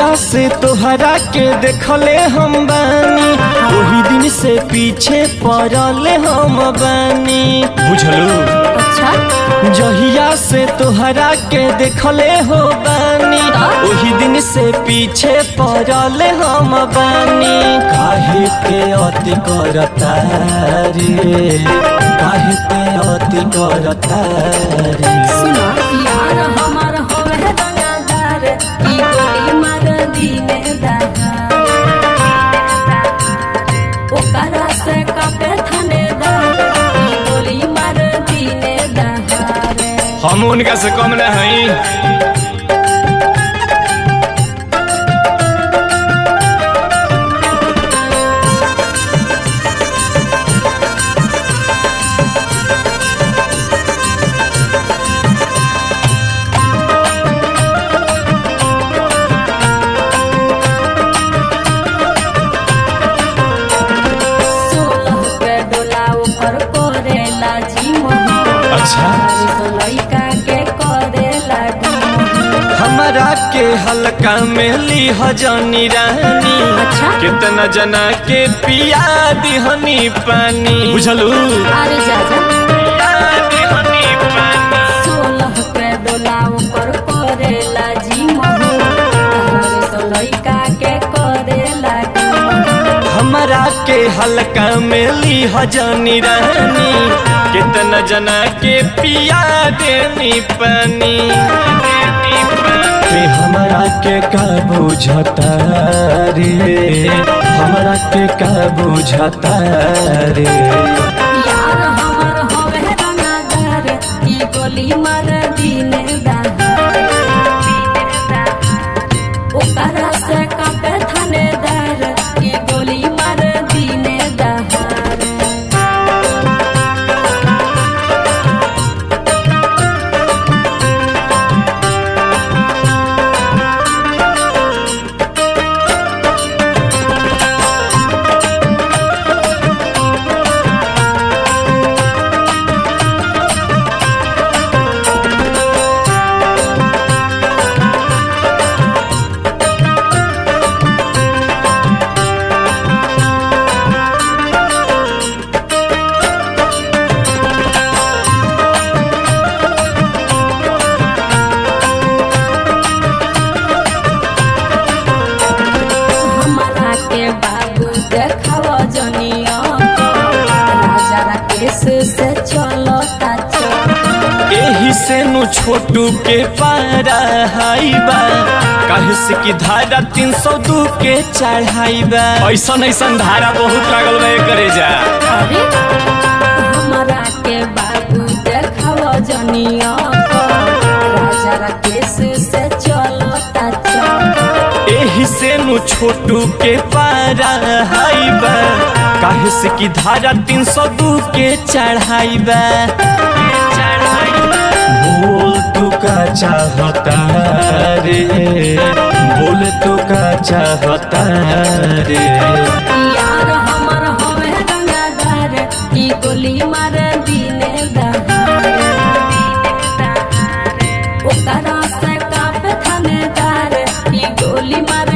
जहिया से तोहरा के देखले हम बानी वही दिन से पीछे पड़ले हम बानी बुझलू अच्छा जहिया से तोहरा के देखले हो बानी वही दिन से पीछे पड़ले हम बानी काहे के अति करता रे काहे के अति करता रे सुनो यार हमार होवे रंगदार ई गोली मार दीने दहार ओकरा से कापे थानेदार ई गोली मार दीने दहार हम उनका से कम न हई सोलह के डोला ऊपर करेला जी मोहन अच्छा लइका के करेला डोमोहन हमारा के हल्का में ली हजनी रानी अच्छा। कितना जना के पिया दिहनी पानी बुझलू अरे जा जा पिया दिहनी पानी सोलह के डोला ऊपर करेला जी मोहन सो लइका के करेला डोमोहन हमारा के हल्का में ली हजनी रानी कितना जना के पिया देनी पानी के हमारा के का बुझता रे हमारा के का बुझता रे यार हमर होवे रंगदार ई गोली मार दीने दहार ओकरा से कापे थानेदार ई गोली मार दीने दहार हमारा के बाबू देखाव जनिया राजा राकेश से चलता चल एही से नु छोटू के पारा हाइबा काहे से की धारा तीन सौ दू के चढ़ाइबा ऐसन ऐसन धारा बहुत लागल बा करे जा अरे हमारा के बाबू देखाव जनिया राजा राकेश से चलता चल एही से नु छोटू के पारा हाइबा काहे से की धारा तीन सौ दू के चढ़ाइबा बोल तू का चाहता रे बोल तू का चाहता रे यार हमर होवे रंगदार ई गोली मार दीने दहार ओकरा से कापे थानेदार ई गोली मार